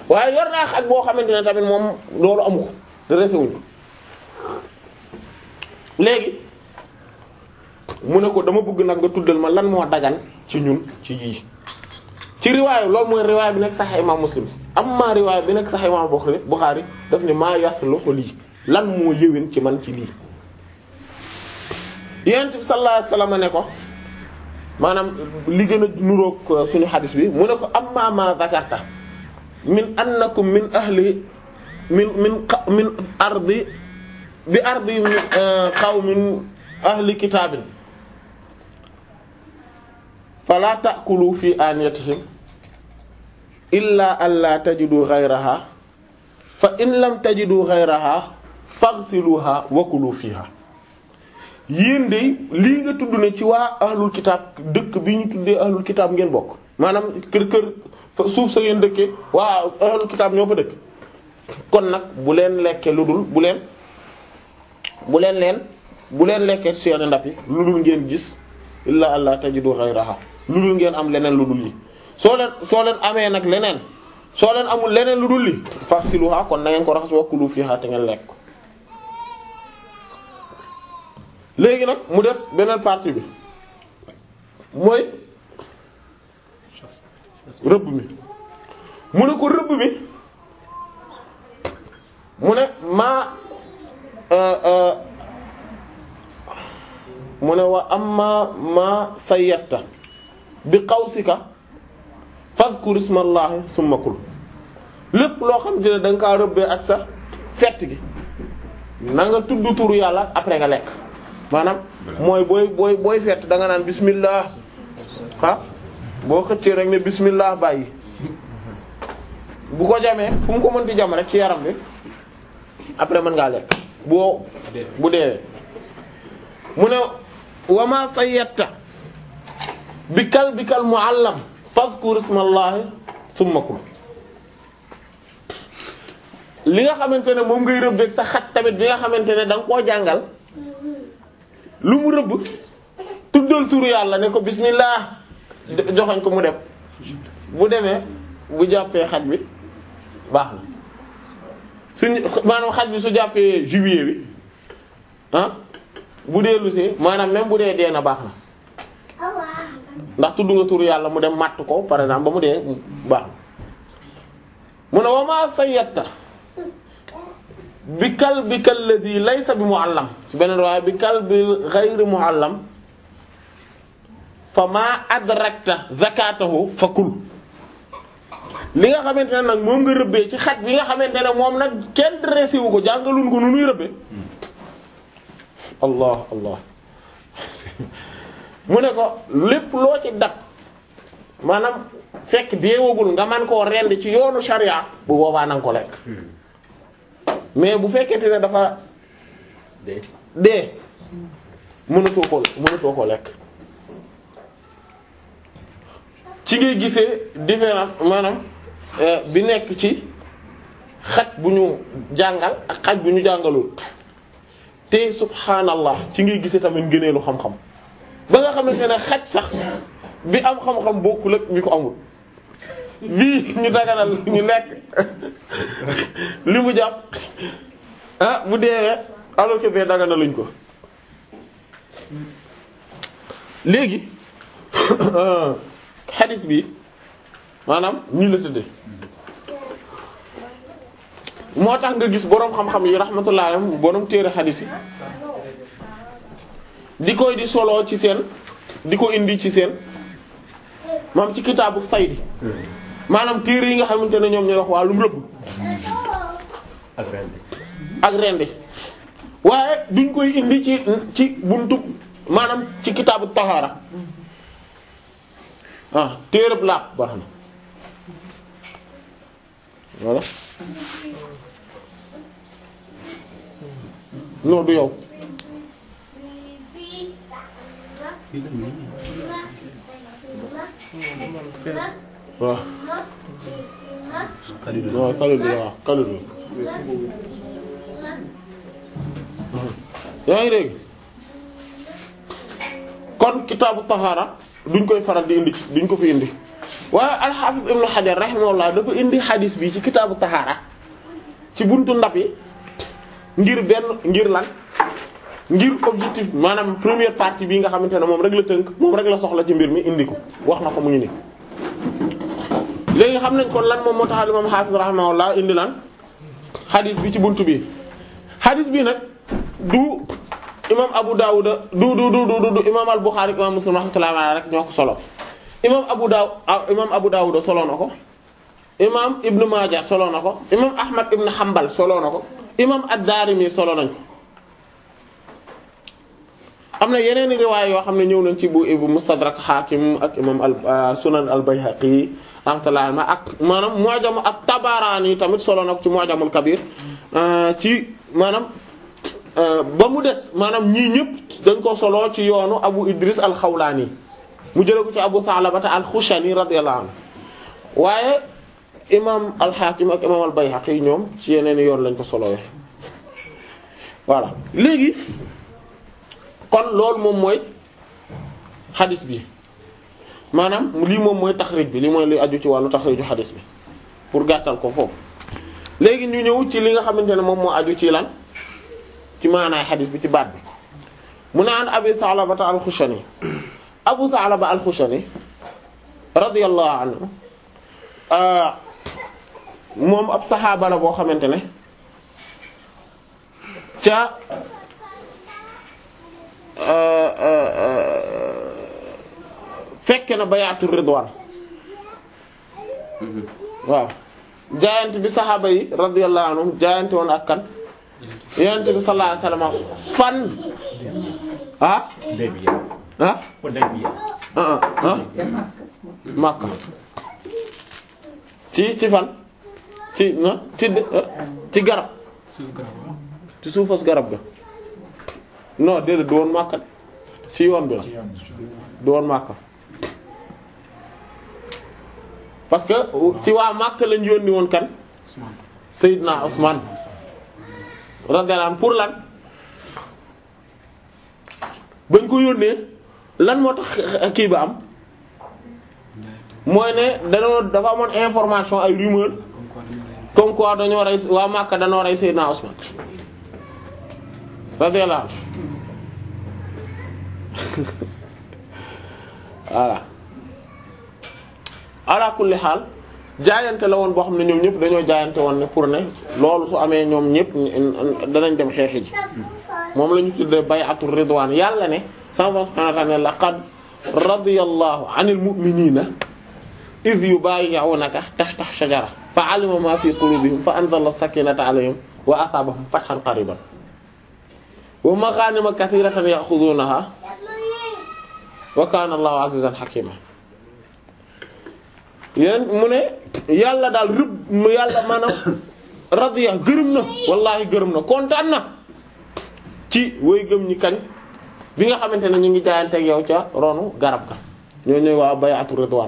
waaye yor naa xaj boo xamante ne tamit moom loolu amu ko dressé wuñ ko léegi mu ne ko dama bëgg nag nga tuddal ma lan moo dagan ci ñun ci yii ci riwaayu loolu mooy riwaay bi nekk Sahih imam Muslim amma riwaay bi nekk Sahih imam Bukhari Bukhari daf ne maa yaslu ko lii lan moo yëwén ci man ci lii yonent bi sallallahu alayhi wasallam ne ko maanaam li gën a nuroog suñu xadis bi mu ne ko amma ma zakarta min annakum min ahli min min min ardi bi ardi qawmin ahli kitaabin fala ta'kulu fi aniyatihim illa an la tajidu ghayraha fa in lam tajidu ghayraha faghsiluha wa kulu fiha yéen de lii nga tudd ne ci waa ahlul kitaab dëkk bi ñu tuddee ahlul kitaab ngeen bokk maanaam kër kër suuf sa ngeen dëkkee waa ahlul kitaab ñoo fa dëkk kon nag bu leen lekkee lu dul bu leen bu leen leen bu leen lekkee seeni ndab yi lu dul ngeen gis illa allah tajidu ghayraha lu dul ngeen am leneen lu dul li soo leen soo leen amee nag leneen soo leen amul leneen lu dul li faghsiluha kon na ngeen ko raxas wa kulu fiha te ngeen lekk léegi nag mu des beneen partie bi mooy rëbb mi mu ne ko rëbb mi mu ne maa mu ne wa amma ma sayyata bi qawsika fadhkur ismallahi summa kul lépp loo xam te ne da nga kaa rëbbee ak sa fett gi na nga tudd turu yàlla après nga lekk maanaam mooy booy booy booy fett da nga naan bismillah ah boo xëccee rek ne bismillah bàyyi bu ko jamee fu mu ko mënti jam rek ci yaram bi après mën ngaa lekk boo bu deewee mu ne wama sayyata bi kal bi kal muallam fazkur ismallahi summa kul li nga xamante ne moom ngay rëbbeeg sa xaj tamit bi nga xamante ne da nga koo jàngal lu mu rëbb tuddal turu yàlla ne ko bismillah joxoñ ko mu dem bu demee bu jàppee xaj bi baax na suñ maanaam xaj bi su jàppee juillet bi ah bu dee lusee maanaam même bu dee dee na baax na ndax tudd nga turu yàlla mu dem matt ko par exemple ba mu dee baax na mu ne wama sayyata bi kal bi kal ladhi laysa bi muallam ci beneen waaye bi kal bi ghayri muallam fa ma adrakta zakatahu fa kul li nga xamante ne nag moom nga rëbbee ci xaj bi nga xamante ne moom nag kenn dressé wu ko jàngaluñ ko nu nuy rëbbee allah allah mu ne ko lépp loo ci dat maanaam fekk deewagul nga man koo rend ci yoonu sharia bu boobaa nanga ko lekk mais bu fekkente ne dafa dee mënatoo ko mënatoo ko lekk ci ngay gisee différence maanaam bi nekk ci xaj bu ñu jàngal ak xaj bu ñu jàngalul te subhanallah ci ngay gisee tamit ngëneelu xam-xam ba nga xamante ne xaj sax bi am xam-xam bokkul ak bi ko amul bii ñu daganal ñu lekk li mu jàpp ah bu deewee alors que bee daganaluñ ko léegi xadis bi maanaam ñu la tëddee moo tax nga gis boroom xam-xam yi rahmatullah alayhim boroom téere xadis yi di koy di solo ci seen di ko indi ci seen maam ci kitaabu saydi maanaam téere yi nga xamante ne ñoom ñooy wax wàllum rëbb ak rendi ak rendi waaye duñ koy indi ci ci buntu maanaam ci kitaabu tahaara ah téereb laab baax na voilà non du yow waaw waaw Kalidou waaw Kalidou yaa ngi dégg kon kitaabu tahaara duñ koy faral di indi duñ ko fi indi waaye al-Hafiz Ibn Hajar rahimahullah dafa indi xadis bi ci kitaabu tahaara ci buntu ndab yi ngir benn ngir lan ngir objectif maanaam première partie bi nga xamante ne moom rek la tënk moom rek la soxla ci mbir mi indi ko wax na ko mu ngi ni léegi xam nañ kon lan moom moo tax imam Hafiz rahimahullah indi lan xadis bi ci buntu bi xadis bi nag du imam Abu Dawud du du du du du imam al-Bukhari imam Muslim rahmatullahi alayhi rek ñoo ko solo imam Abu Daw imam Abu Dawud solo na ko imam Ibn Majah solo na ko imam Ahmad Ibn Hanbal solo na ko imam ad-Darimi solo nañ ko am na yeneen i riwaay yoo xam ne ñëw nañ ci bu bu Mustadrak Hakim ak imam al Sunan al-Bayhaqi rahmatullahi alayhi ak maanaam Mu'jam ak Tabarani tamit solo na ko ci Mu'jamul Kabir ci maanaam ba mu des maanaam ñii ñëpp dañ ko solo ci yoonu Abu Idris al-Khawlani mu jëlee ko ci Abu Tha'labata al-Khushani radiyallahu anhu waaye imam al-Hakim ak imam al-Bayhaqi ñoom ci yeneen yoon lañ ko solowee voilà léegi kon loolu moom mooy xadis bi maanaam lii moom mooy taxrij bi lii mooy li aju ci wàllu taxriju xadis bi pour gàttal ko foofu léegi ñu ñëw ci li nga xamante ne moom moo aju ci lan ci maanaay xadis bi ci baat bi mu ne an Abi Tha'labata al-Khushani Abu Tha'laba al-Khushani radiyallahu anhu moom ab saxaaba la boo xamante ne ca fekke na bayaatu ridwaan waaw jaayante bi saxaaba yi radiyallahu anhum jaayante woon ak kan yonent bi sallallahu alayhi wasallam fan ah ah ah ah Makka ci ci fan ci na ci ci garab ci suufas garab ga non déedéet du woon Makka ci yoon bi la du woon Makka parce que ci waa Makka lañ yónni woon kan Seydina Ousmane radiyallahu anhu pour lan bañ ko yónnee lan moo tax kii ba am mooy ne dañoo dafa amoon information ay rumeur comme quoi dañoo rey waa Makka dañoo rey Seydina Ousmane radiyallahu anhu voilà ala kulli xaal jaayante la woon boo xam ne ñoom ñëpp dañoo jaayante woon ne pour ne loolu su amee ñoom ñëpp danañ dem xeexi ji moom la ñu tuddee bay'atu ridwaan yàlla ne sama subhaanahu wa ta'aala laqad radiyallahu 'anil mu'miniina iz yubaayi'uunaka tahta shajara fa 'alima ma fi qulubihim fa anzala as-sakiinata 'alayhim wa asaabahum fathan qariiban wa maghaanima kathiiratan ya'khuduunahaa wa kaana Allahu 'aziizan hakiiman yéen mu ne yàlla daal rëbb mu yàlla maanaam radiya gërëm na wallaahi gërëm na kontaan na ci way gëm ñi kañ bi nga xamante ne ñu ngi jaayante ak yow ca ronu garab ga ñoo ñëw waa bay'atu ridwaan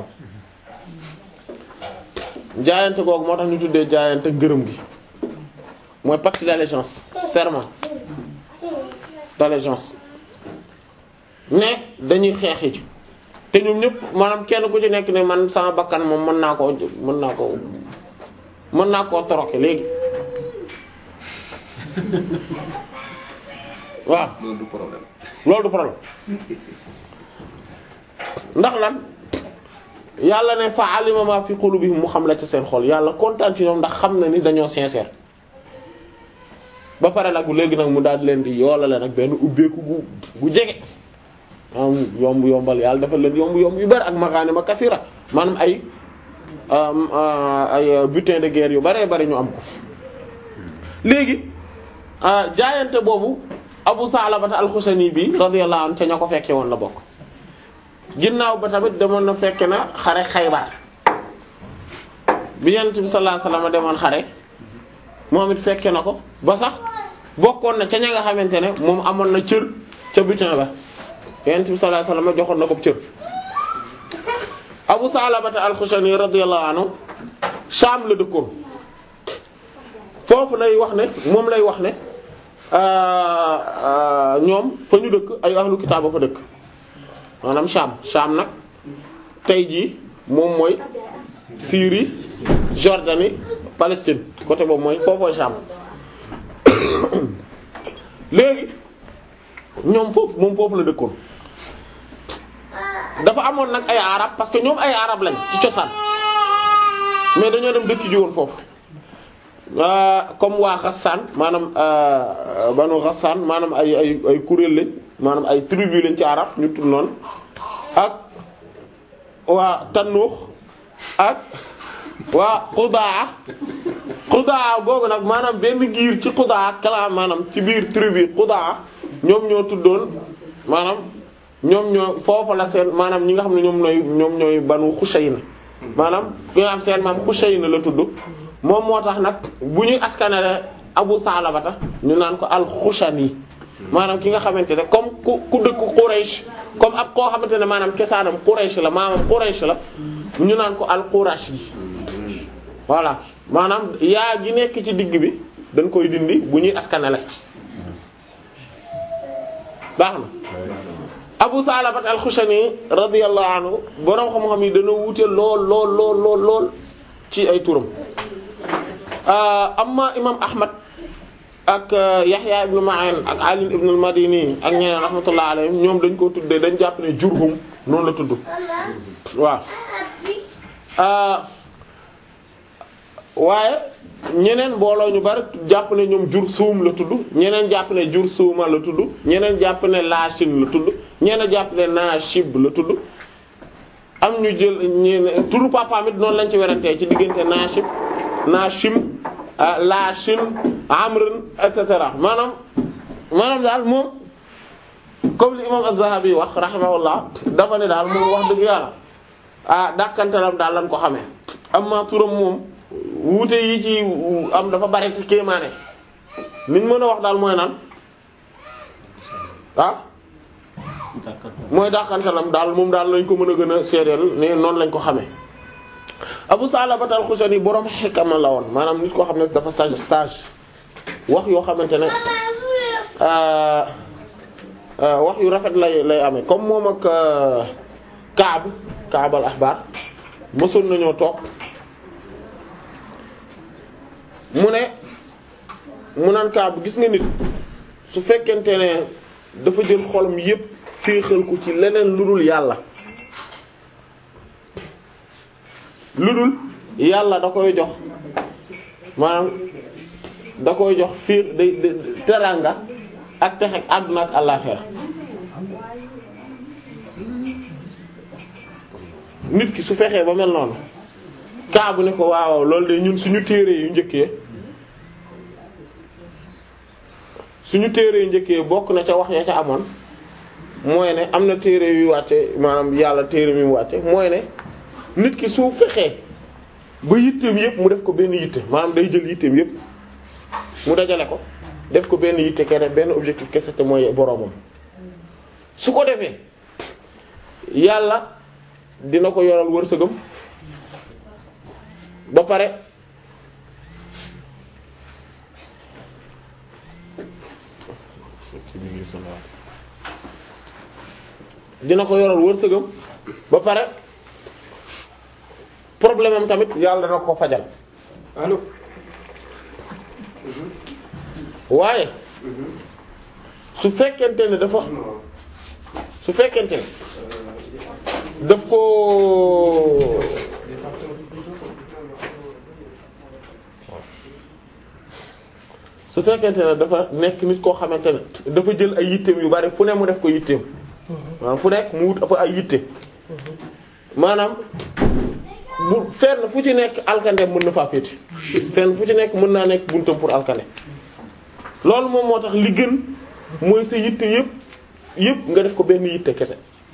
jaayante googu moo tax ñu tuddee jaayante gërëm gi mooy pacte d'allégeance serment d'allégeance ne dañuy xeexi ci te ñoom ñëpp maanaam kenn ku ci nekk ne man sama bakkan moom mën naa koo mën naa koo mën naa koo toroke léegi waaw loolu du problème. loolu du problème ndax lan yàlla ne fa alima ma fi qulubihim mu xam la ci seen xol yàlla kontaan ci ñoom ndax xam na ni dañoo sincère ba pare nag léegi nag mu daal di leen di yoolale nag benn ubbeeku gu gu jege am yomb yombal yàlla dafa leen yomb yomb yu bari ak magaane ma kasira maanaam ay ay butin de guerre yu baree bari ñu am ko léegi jaayante boobu Abu Salabata al-Khushani bi radiyallahu anhu ca ña ko fekke woon la bokk ginnaaw ba tamit demoon na fekke na xare Xaybar bi Yonent bi sallallahu alayhi wasallam demoon xare moom it fekke na ko ba sax bokkoon na ca ña nga xamante ne moom amoon na cër ca butin ba Yonent bi sallallahu alayhi wasallam joxoon na ko cër Abu Salabata al-Khushani radiyallahu anhu Sham la dëkkoon foofu lay wax ne moom lay wax ne ñoom fa ñu dëkk ay ahlu kitaaba fa dëkk maanaam Sham Sham nag tey jii moom mooy Syrie Jordanie Palestine côté boobu mooy foofoo Sham léegi ñoom foofu moom foofu la dëkkoon dafa amoon nag ay arab parce que ñoom ay arab lañ ci cosaan mais dañoo dem dëkk ji woon foofu comme waa Ghassan maanaam banu Ghassan maanaam ay ay ay kuréel lañ maanaam ay tribu lañ ci arab ñu tudd noonu ak waa Tanuux ak waa Qudaa Qudaa googu nag maanaam benn giir ci Qudaa kala maanaam ci biir tribu Qudaa ñoom ñoo tuddoon maanaam ñoom ñoo foofu la seen maanaam ñi nga xam ne ñoom ñooy ñoom ñooy banu Xushayna maanaam ki nga xam seen maam Xushayna la tudd moom moo tax nag bu ñuy askanale Abu Salabata ñu naan ko al-Xushani maanaam ki nga xamante ne comme ku ku dëkk Quraysh comme ab koo xamante ne maanaam cosaanam Quraysh la maamam Quraysh la ñu naan ko al-Qurashi voilà maanaam yaa gi nekk ci digg bi dañ koy dindi bu ñuy askanale baax na Abu Salabat al-Khushani radiyallahu anhu boroom xam-xam yi dana wuute lool lool lool lool lool ci ay turam amma imam Ahmad ak Yahya ibn Ma'in ak Ali ibn al-Madini ak ñeneen rahmatullahi alayhim ñoom dañ ko tuddee dañ jàpp ne Jurhum noonu la tudd waaw waaye ñeneen mbooloo ñu bari jàpp ne ñoom Jursuum la tudd ñeneen jàpp ne Jursuuma la tudd ñeneen jàpp ne Laashin la tudd ñeneen jàpp ne Naashib la tudd am ñu jël ñeneen turu papaam it noonu lañ ci werantee ci diggante Naashib Naashim Laashin Amrun et cetera maanaam maanaam daal moom comme li imam Az-Zahabi wax rahimahullah dafa ne daal moom wax dëgg yàlla ah dàkkantalam daal lañ ko xamee amma turam moom wuute yi ci am dafa bari ci kéemaane liñ mën a wax daal mooy naan ah mooy dàkkantalam daal moom daal lañ ko mën a gën a seedeel ne noonu lañ ko xamee Abu Salabat al-Khushani borom xikama la woon maanaam nit koo xam ne dafa sage sage wax yoo xamante ne wax yu rafet lay lay amee comme moom ak Kaab Kaab al-Ahbar mësoon nañoo toog mu ne mu naan Kaab gis nga nit su fekkente ne dafa jël xolam yépp féexal ko ci leneen lu dul yàlla lu dul yàlla da koy jox maanaam da koy jox fiir day teranga ak texe àdduna ak àllaxira nit ki su fexee ba mel noonu kaabu ne ko waaw loolu de ñun suñu téere yu njëkkee suñu téere yu njëkkee bokk na ca wax ya ca amoon mooy ne am na téere yu wàcce maanaam yàlla téere mi mu wàcce mooy ne nit ki su fexee ba yitteem yépp mu def ko benn yitte maanaam day jël yitteem yépp mu dajale ko def ko benn yitte kene benn objectif kese te mooy boroomam su ko defee yàlla dina ko yoral wërsëgam ba pare dina ko yoral wërsëgam ba pare problème am tamit yàlla dana ko fajal allo. waaye su fekkente ne dafa su fekkente ne daf ko su fekkente ne dafa nekk nit koo xamante ne dafa jël ay yitteem yu bari fu ne mu def ko yitteem maanaam fu nekk mu wut fa ay yitte maanaam bu fenn fu ci nekk alkande mën na faa féete fenn fu ci nekk mën naa nekk buntam pour alkande loolu moom moo tax li gën mooy sa yitte yëpp yëpp nga def ko benn yitte kese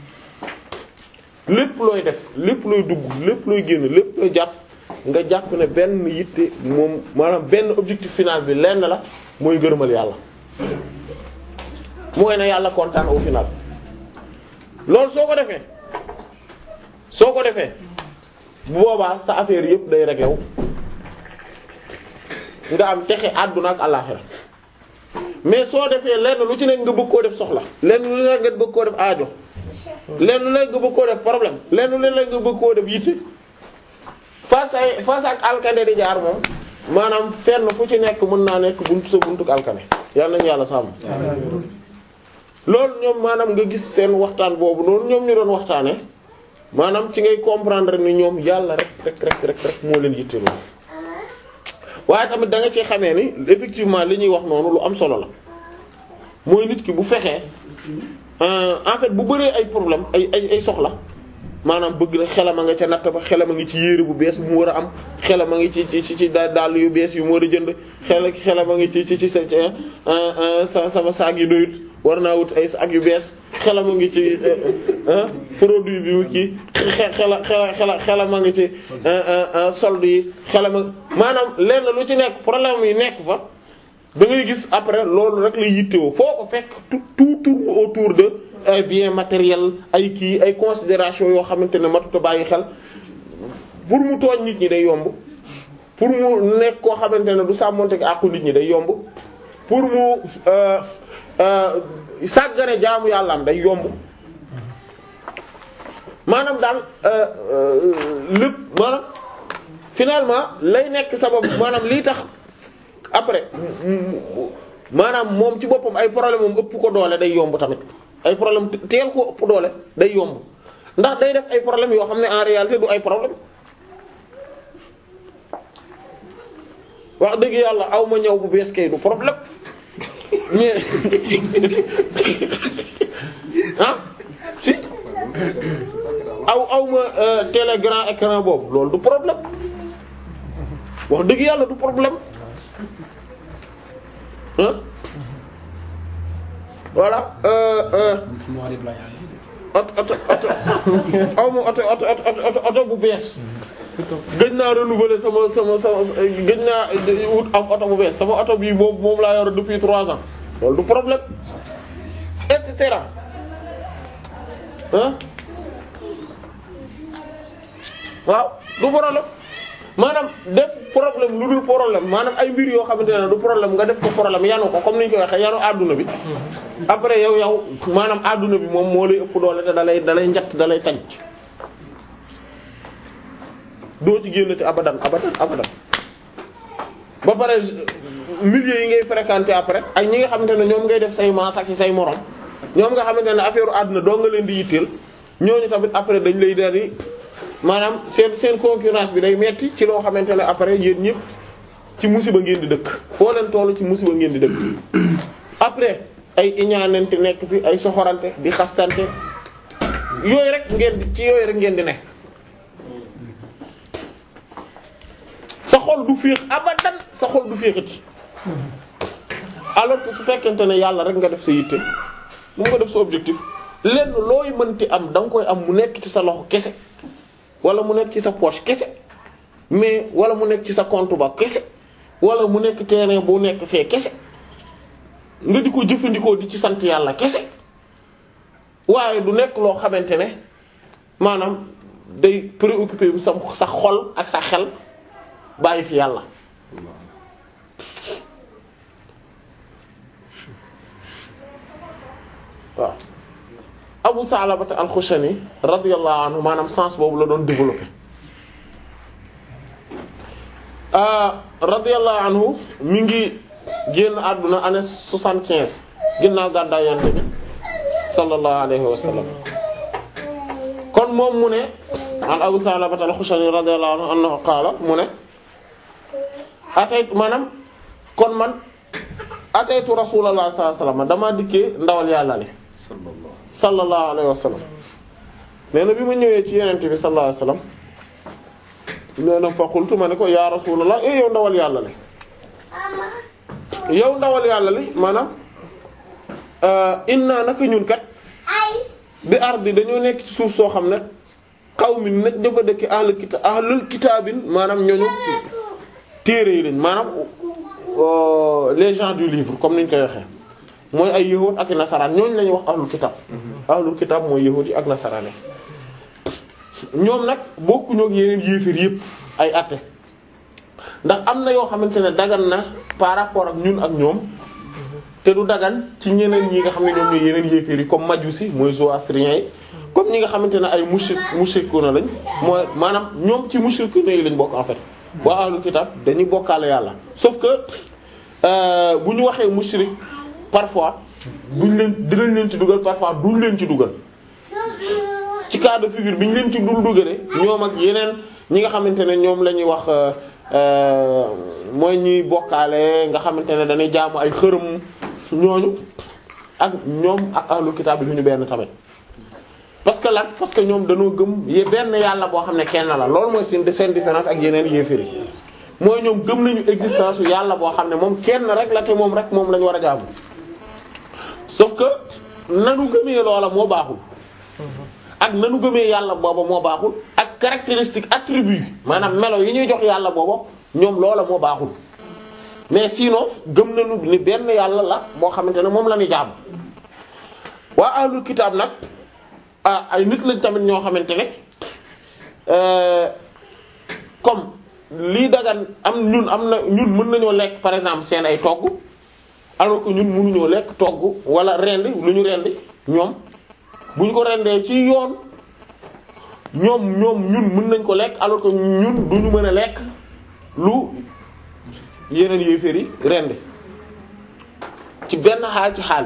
lépp looy def lépp looy dugg lépp looy génn lépp looy jàpp nga jàpp ne benn yitte moom maanaam benn objectif final bi lenn la mooy gërëmal yàlla mooy ne yàlla kontaan au final loolu soo ko defee soo ko defee bu boobaa sa affaire yëpp day réglé wu nga am texe àdduna ak àllaxira mais soo defee lenn lu ci nekk nga bëgg koo def soxla lenn lu nekk nga bëgg koo def aajo lenn léeg nga bëgg koo def problème lenn léeg nga bëgg koo def yitte face ay face ak alkane di jaar moom maanaam fenn fu ci nekk mën naa nekk buntu sa buntu alkane yàlla nañu yàlla sàmm loolu ñoom maanaam nga gis seen waxtaan boobu noonu ñoom ñu doon waxtaane maanaam ci ngay comprendre ni ñoom yàlla rek rek rek rek rek moo leen yitte loolu waaye tamit da nga ci xamee ni effectivement li ñuy wax noonu lu am solo la mooy nit ki bu fexee en fait bu bëree ay problème ay ay ay soxla maanaam bëgg na xelam a nga ca natt ba xelam a ngi ci yére bu bees bu mu war a am xelam a ngi ci ci ci dàll yu bees yu mu war a jënd xel xelam a ngi ci ci ci sa sa sama saag yi doyut war naa wut ay saag yu bees xelam a ngi ci produit bi mu kii xela xela xela xelam a ngi ci solde yi xelam a maanaam lenn lu ci nekk problème yi nekk fa da ngay gis après loolu rek lay yittewoo foo ko fekk tout tout tourne autour de ay biens matériels ay kii ay considération yoo xamante ne matuta bàyyi xel pour mu tooñ nit ñi day yomb pour mu nekk koo xamante ne du sàmmonte ak àqu nit ñi day yomb pour mu sàggane jaamu yàlla am day yomb maanaam daal lépp maanaam finalement lay nekk sabab maanaam lii tax après maanaam moom ci boppam ay problème moom ëpp ko doole day yomb tamit ay problème teel ko ëpp doole day yomb ndax day def ay problème yoo xam ne en réalité du ay problème wax dëgg yàlla aw ma ñëw bu bees kay du problème mais ah si aw aw ma télé grand écran boobu loolu du problème wax dëgg yàlla du problème ah voilà oto oto oto aw ma oto oto oto oto bu bees gëj naa renouveler sama sama sama gëj naa wut am oto bu bees sama oto bii boobu moom laa yor depuis trois ans loolu du problème et cetera ah waaw du problème maanaam def problème lu dul problème maanaam ay mbir yoo xamante ne du problème nga def ko problème yanu ko comme ni ñu koy waxee yanu àdduna bi après yow yow maanaam àdduna bi moom moo lay ëpp doole te dalay dalay njatt dalay tànc doo ci génnati abadan abadan abadan ba pare milieu yi ngay fréquenter après ak ñi nga xamante ne ñoom ngay def say maas ak say morom ñoom nga xamante ne affaire àdduna doo nga leen di yitteel ñooñu tamit après dañ lay dari maanaam seen seen concurrence bi day metti ci loo xamante ne après yéen ñëpp ci musiba ngeen di dëkk foo leen tollu ci musiba ngeen di dëkk après ay iñaanante nekk fi ay soxorante di xastante yooyu rek ngeen di ci yooyu rek ngeen di ne sa xol du féex abadan sa xol du féexati alors que su fekkente ne yàlla rek nga def sa yitte mu nga def sa objectif lenn looy mënti am da nga koy am mu nekk ci sa loxo kese wala mu nekk ci sa poche kese mais wala mu nekk ci sa compte ba kese wala mu nekk terrain bu nekk fee kese nga di ko jëfandikoo di ci sant yàlla kese waaye du nekk loo xamante ne maanaam day préoccupé bu sa sa xol ak sa xel bàyyi fi yàlla waaw Abu Salabata al-Khushani radiyallahu anhu maanaam sens boobu la doon développé radiyallahu anhu mi ngi génn àdduna année soixante-quinze ginnaaw gàddaay Yonent bi sallallahu alayhi wa sallam kon moom mu ne an Abu Salabata al-Khushani radiyallahu anhu annahu qaala mu ne ataytu maanaam kon man ataytu Rasulullah sallallahu alayhi wa sallam damaa dikkee ndawal yàlla li sallallahu alayhi wa sallam nee na bi ma ñëwee ci yenente bi sallallahu alayhi wa sallam nee na fa qultu ma ne ko ya rasulullah eh yow ndawal yàlla li yow ndawal yàlla li maanaam inna naka ñun kat bi ardi dañoo nekk ci suuf soo xam ne xaw mi nag dafa dëkk ahlul kita ahlul kitaabin maanaam ñooñu téere yi lañ maanaam les gens du livre comme niñ koy waxee mooy ay yahuud ak nasaraan ñooñu la ñuy wax ahlul kitab ahlul kitab mooy yahuud yi ak nasaraan yi ñoom nag bokkuñu ak yeneen yéefir yépp ay atte ndax am na yoo xamante ne dagan na par rapport ak ñun ak ñoom te du dagan ci ñeneen ñi nga xam ne ñoom ñooy yeneen yéefir yi comme majusi mooy zoroastriens yi comme ñi nga xamante ne ay mushrik mushrikuna lañ mooy maanaam ñoom ci mushrikuna yi lañ bokk en fait waa ahlul kitab dañuy bokkaale yàlla sauf que euh, bu ñu waxee mushrik parfois duñ leen dinañ leen ci dugal parfois duñ leen ci dugal ci cas de figure bi ñu leen ci dul dugale ñoom ak yeneen ñi nga xamante ne ñoom la ñuy wax euh, euh, mooy ñuy bokkaale nga xamante ne dañuy jaamu ay xërëm ñooñu ak ñoom ak ahlul kitab bi ñu benn tamit parce que lan parce que ñoom dañoo gëm ye benn yàlla boo xam ne kenn la loolu mooy seen seen différence ak yeneen yéeféri mooy ñoom gëm nañu existence yu yàlla boo xam ne moom kenn rek la te moom rek moom lañu war a jaamu sauf que nanu gëmee loola moo baaxul ak nanu gëmee yàlla booba moo baaxul ak caractéristique attribut maanaam melo yi ñuy jox yàlla booba ñoom loola moo baaxul mais sinon gëm nañu ni benn yàlla la boo xamante ne moom la ñuy jaamu waa ahlul kitaab nag ah ay nit lañ tamit ñoo xamante ne euh, comme lii dagan am ñun am na ñun mën nañoo lekk par exemple seen ay togg alors que ñun mënuñoo lekk togg wala rendi lu ñu rendi ñoom bu ñu ko rendee ci yoon ñoom ñoom ñun mën nañ ko lekk alors que ñun duñu mën a lekk lu yeneen yéeféer yi rendi ci benn xaal ci xaal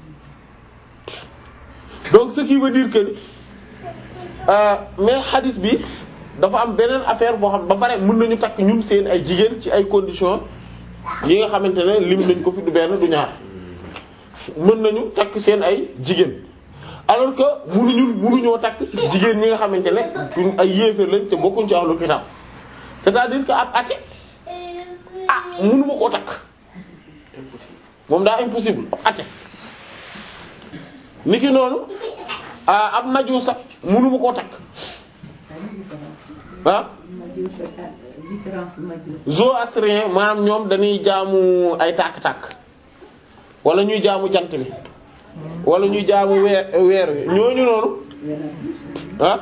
donc ce qui veut dire que euh, mais hadith bi dafa am beneen affaire boo xam ba pare mën nañu takk ñun seen ay jigéen ci ay conditions yi nga xamante ne lim nañ ko fi du benn du ñaar mën nañu takk seen ay jigéen alors que mënuñu mënuñoo takk jigéen ñi nga xamante ne duñ ay yéeféer lañ te bokkuñ ci ahlul kitab c'est-à-dire que ab athée ah mënuma koo takk moom daa impossible ab athée niki noonu ah ab maju sax mënuma koo takk ah zoroastrien maanaam ñoom dañuy jaamu ay tàkk-tàkk wala ñuy jaamu jant bi wala ñuy jaamu weer weer wi ñooñu noonu ah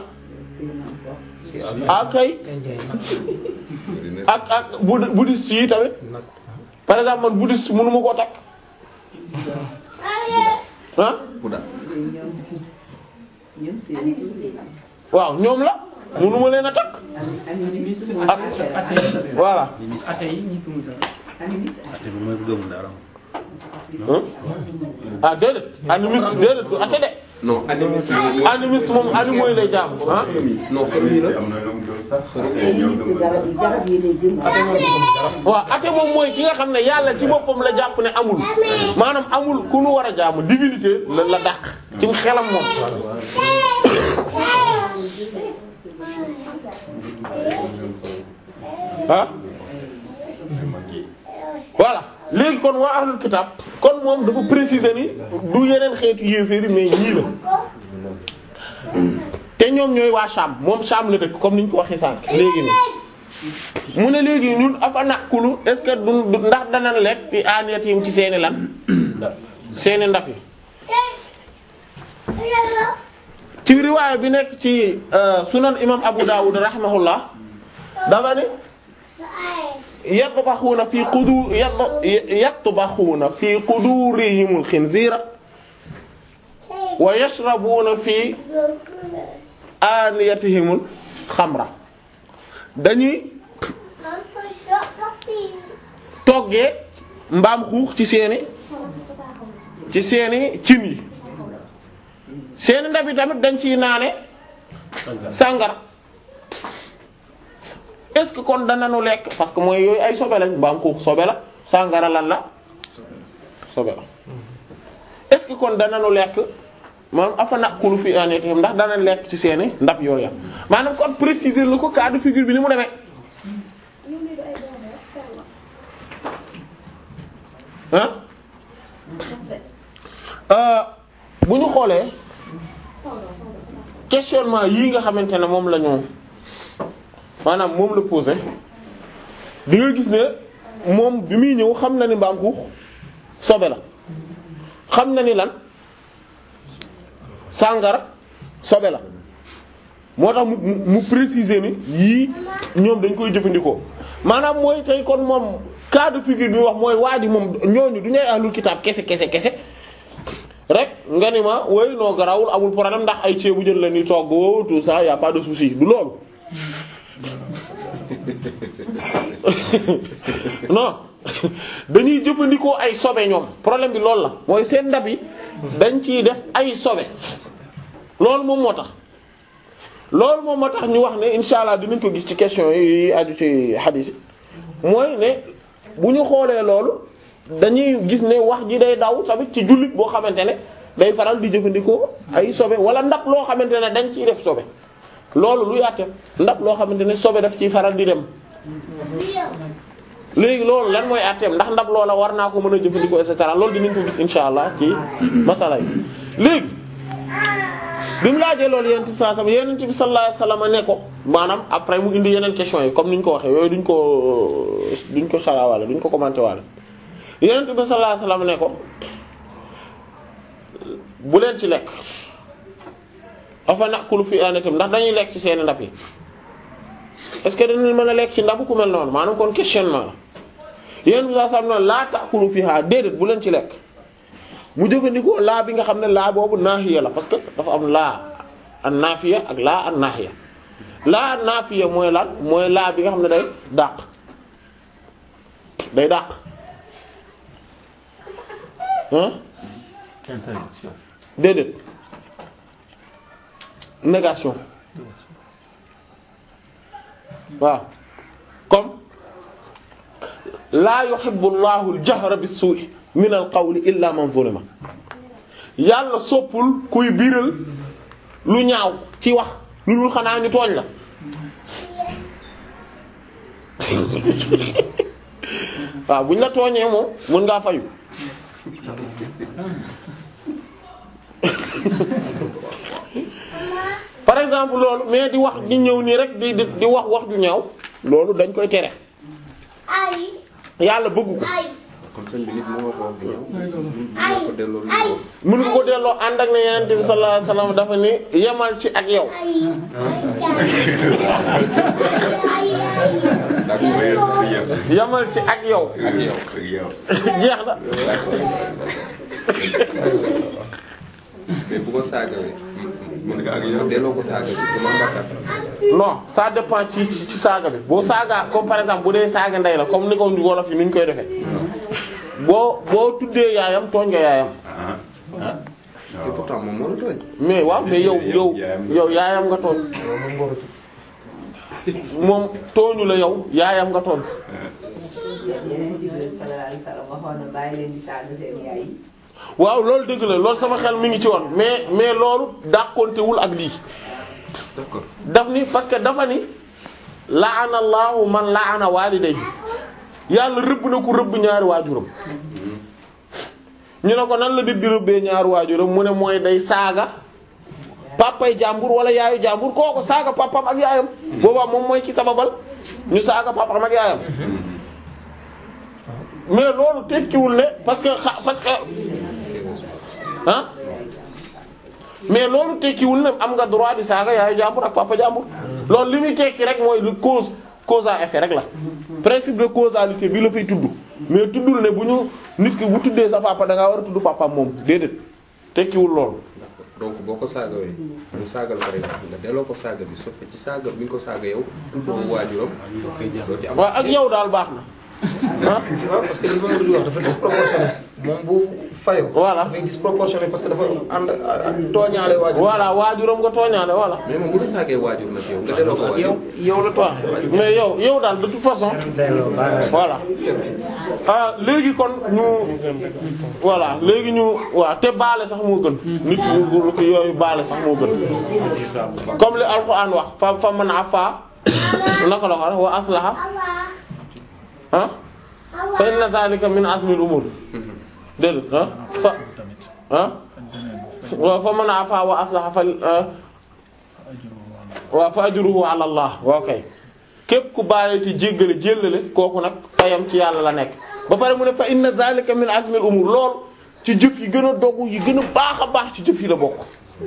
ah kay ak ak bud bouddhiste yi tamit par exemple man bouddhiste mënuma koo takk ah waaw ñoom la mënuma leen a takk ak voilà ah déedéet animiste déedéet du ate de non animiste animiste moom animaux yi lay jaamu ah non xërëm la waaw ate moom mooy ki nga xam ne yàlla ci boppam la jàpp ne amul maanaam amul ku nu war a jaamu divinité la la dàq ci xelam moom ah voilà léegi kon waa ahlul kitab kon moom dafa préciser ni du yeneen xeetu yéeféeri mais ñii la te ñoom ñooy waa Sham moom Sham la dëkk comme ni ñu ko waxee sànq léegi nii mu ne léegi ñun afa nakulu est-ce que du du- ndax dana lekk fi aaniyatihim ci seeni lan seeni ndaf yi ci riwaaya bi nekk ci euh, sunan imam Abu Dawud rahimahullah dafa ne yatbaxuuna fi qudu yatbaxuuna fi qudurihimul xinziira wa yashrabuuna fi aaniyatihimul xamra dañuy toggee mbaam xuux ci seeni ci seeni cin yi seeni ndab yi tamit dañ ciy naane sàngara est-ce que kon danañu lekk parce que mooy yooyu ay sobe lañ mbaam xuux sobe la sàngara lan la sobe la est-ce que kon danañu lekk maanaam afa naqulu fi anatihim ndax dana lekk ci seeni ndab yooya maanaam kon préciser lu ko cas de figure bi ni mu demee ah bu ñu xoolee questionnement yii nga xamante ne moom la ñu maanaam moom la posé di nga gis ne moom bi muy ñëw xam na ni mbaam xuux sobe la xam na ni lan sàngara sobe la moo tax mu mu préciser ni yii ñoom dañ koy jëfandikoo maanaam mooy tey kon moom cas de figure bi wax mooy waa ji moom ñooñu du ñuy ahlul kitaab kese kese kese rek nga ni ma woy noo garawul amul problème ndax ay ceebu jën la ni togg woo tout ça y a pas de souci du loolu non dañuy jëfandikoo ay sobe ñoom problème bi loolu la mooy seen ndab yi dañ ciy def ay sobe loolu moom moo tax loolu moom moo tax ñu wax ne insha allah dinañ ko gis ci question yi aju ci hadith yi mooy ne bu ñu xoolee loolu dañuy gis ne wax ji day daw tamit ci jullit boo xamante ne day faral di jëfandikoo ay sobe wala ndab loo xamante ne dañ ciy def sobe loolu lu yàtte ndab loo xamante ne sobe daf ciy faral di dem léegi loolu lan mooy àtteem ndax ndab loola war naa ko mën a jëfandikoo et cetera loolu dinañ ko gis insha allah ci masala yi léegi bi mu laajee loolu yonent bi sallallahu alayhi wasallam yonent bi sallallahu alayhi wasallam ne ko maanaam après mu indi yeneen question yi comme ni ñu ko waxee yooyu duñ ko duñ ko sarawaale duñ ko commenté waale yonent bi sallallahu alayhi wasallam ne ko bu leen ci lekk afa nakulu fi anatim ndax dañuy lekk ci seeni ndab yi est-ce que dañu mën a lekk ci ndabu ku mel noonu maanaam kon questionnement la yonent bi sallallahu alayhi wasallam laa ta'kulu fiha déedéet bu leen ci lekk mu jëfandikoo laa bi nga xam ne laa boobu naahiya la parce que dafa am laa an naafiya ak laa an naahiya laa an naafiya mooy lan mooy laa bi nga xam ne day dàq day dàq hein Interdiction. déedéet négation waaw comme laa yuhibbu llahu al-jahra bis-su'i min al-qawli illa man zulima yàlla soppul kuy biral lu ñaaw ci wax lu dul xanaa ñu tooñ la waaw buñ la tooñee moom mën ngaa fayu par exemple loolu mais di wax di ñëw nii rek di di di wax wax ju ñaaw loolu dañ koy tere yàlla bëggu ko kon sëñ bi nit mu wax wax bi ñëw mu ko delloo lu ñëw mënu ko delloo ànd ak ne yeneen bi sallallahu alayhi wasallam dafa ni yemal ci ak yow yemal ci ak yow ak yow jeex na mais bu ko saagawee mën nga ak yow delloo ko saaga bi du man bàkkaar non ça dépend ci ci ci saaga bi boo saaga comme par exemple bu dee saaga ndey la comme ni ko wolof yi ni ñu koy defee boo boo tuddee yaayam tooñ nga yaayam et pourtant moom moo la tooñ mais waaw mais yow yow yow yaayam nga tooñ moom tooñu la yow yaayam nga tooñ yeneen ci biir sallallahu alayhi wasallam waxoon na bàyyi leen di saaga seen yaay yi. waaw loolu dëgg la loolu sama xel mi ngi ci woon mais mais loolu dàqontewul ak lii d'accord daf ni parce que dafa ni la'ana Allahu man la'ana walidayhi yàlla rëbb na ku rëbb ñaari waajuram ñu ne ko nan la nit di rëbbee ñaari waajuram mu ne mooy day saaga papay jàmbur wala yaayu jàmbur kooku saaga papam ak yaayam boobaa moom mooy ci sababal ñu saaga papam ak yaayam mais loolu tekkiwul ne parce que xa parce que ah mais loolu tekkiwul ne am nga droit di saaga yaayu jàmbur ak papa jàmbur loolu li muy tekki rek mooy lu cause cause à effet rek la principe de causalité bi la fay tudd mais tuddul ne bu ñu nit ki bu tuddee sa papa da ngaa war a tudd papa moom déedéet tekkiwul loolu. donc boo ko saagawee mu saagal par exemple nga delloo ko saaga bi sauf que ci saaga bi nga ko saaga yow tuddoo waajuram doo ci am waaw ak yow daal baax na ah waaw parce que li ma di wax dafa disproportionné moom bu fayoo. Voilà. dafay disproportionné parce que dafa ànd ak tooñaale waajur. voilà waajuram nga tooñaale voilà. mais moom bu ko saagee waajur nag yow nga delloo ko waajur yow yow la waaw mais yow yow daal de toute façon voilà ah léegi kon ñu voilà léegi ñu waaw te baale sax moo gën nit ñu ko yooyu baale sax moo gën comme li alxuraan wax fa fa man afa naka la wax wa aslaha ah fa inna zalika min azmil umur déedéet ah fa ah wa fa man afa wa aslaha fa waaw fa ajruhu ala allah waaw kay képp ku baale te jéggale jéllale kooku nag payam ci yàlla la nekk ba pare mu ne fa inna zalika min azmil umur lool ci jëf yi gën a dogu yi gën a baax a baax ci jëf yi la bokk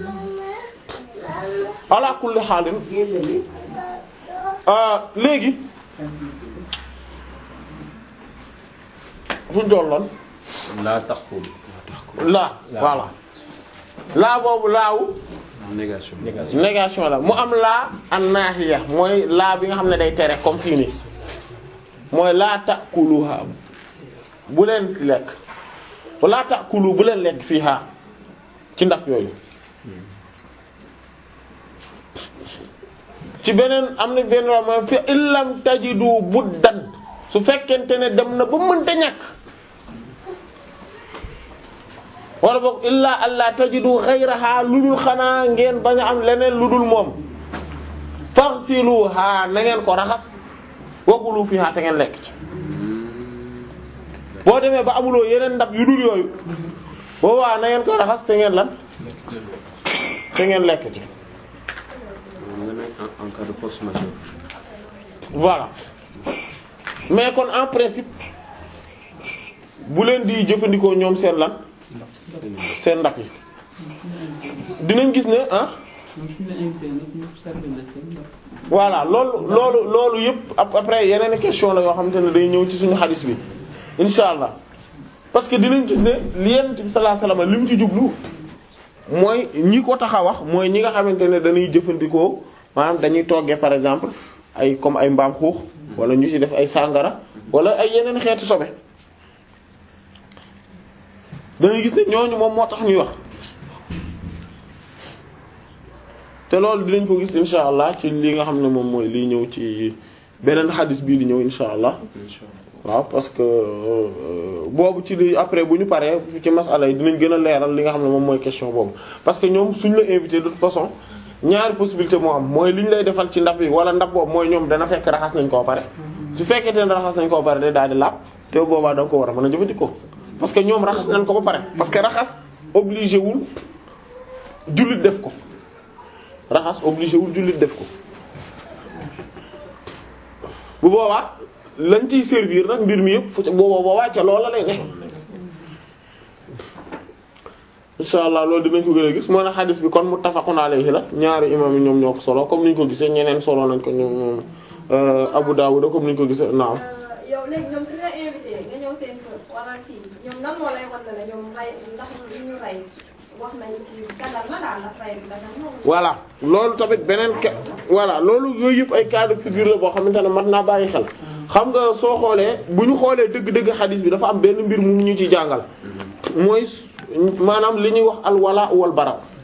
ala kulli xaalin ah léegi fu ñu tolloon laa taxul. laa voilà laa boobu laawu négation négation la mu am laa an naahiya mooy laa bi nga xam ne day tere comme fii nii mooy laa ta'kuluha bu leen lekk laa ta'kulu bu leen lekk fiiha ci ndab yooyu ci beneen am na benn wax mooy fi illam tajidu buddan su fekkente ne dem na ba mënta ñàkk wala boog illaa allah tajidu ghayraha lu dul xanaa ngeen bañ a am leneen lu dul moom faghsiluha na ngeen ko raxas wakulu fiha te ngeen lekk ci boo demee ba amuloo yeneen ndab yu dul yooyu boobaa na ngeen ko raxas te ngeen lan te ngeen lekk ci nga ne en en cas de force majeure voilà mais kon en principe bu leen di jëfandikoo ñoom seen lan seen ndab yi dinañ gis ne ah voilà loolu loolu loolu yëpp ap- après yeneen question la yoo xamante ne day ñëw ci suñu xadis bi insha allah parce que dinañ gis ne li Yonent bi sallallahu alayhi wasallam li mu ci jublu mooy ñi ko tax a wax mooy ñi nga xamante ne dañuy jëfandikoo maanaam dañuy toggee par exemple ay comme ay mbaam xuux wala ñu ci def ay sàngara wala ay yeneen xeetu sobe dañuy gis ne ñooñu moom moo tax ñuy wax te loolu dinañ ko gis insha allah ci li nga xam ne moom mooy liy ñëw ci beneen xadis bii di ñëw insha allah waaw parce que euh, boobu ci li après bu ñu paree ci masala yi dinañ gën a leeral li nga xam ne moom mooy question boobu parce que ñoom suñ la invité de toute façon ñaari possibilité moo am mooy li ñu lay defal ci ndab yi wala ndab boobu mooy ñoom dana fekk raxas nañ koo pare su fekkee te ne raxas nañ koo pare day daal di laab te boobaa da nga ko war a mën a jëfandikoo parce que ñoom raxas nañ ko ba pare parce que raxas obligé wul jullit def ko raxas obligé wul jullit def ko bu boobaa lañ ciy servir nag mbir mi yëpp fu ca boobaa boobaa ca loola lay ne insha allah loolu dinañ ko gën a gis moo ne xadis bi kon muttafaqun alayhi la ñaari imam yi ñoom ñoo ko solo comme niñ ko gisee ñeneen solo nañ ko ñoom ñoom Abu Dawud comme niñ ko gisee naam yow léegi ñoom suñu la invité nga ñëw seen kër wala kii ñoom nan moo lay wan ne la ñoom rey ndax li ñu rey wax nañu ci dagal na daal ndax rey bi dagal na voilà loolu tamit beneen ka voilà loolu yooyu yëpp ay cas de figure la boo xamante ne mat naa bàyyi xel xam nga soo xoolee bu ñu xoolee dëgg-dëgg xadis bi dafa am benn mbir mu ñu ci jàngal mooy maanaam li ñuy wax al wala wal bara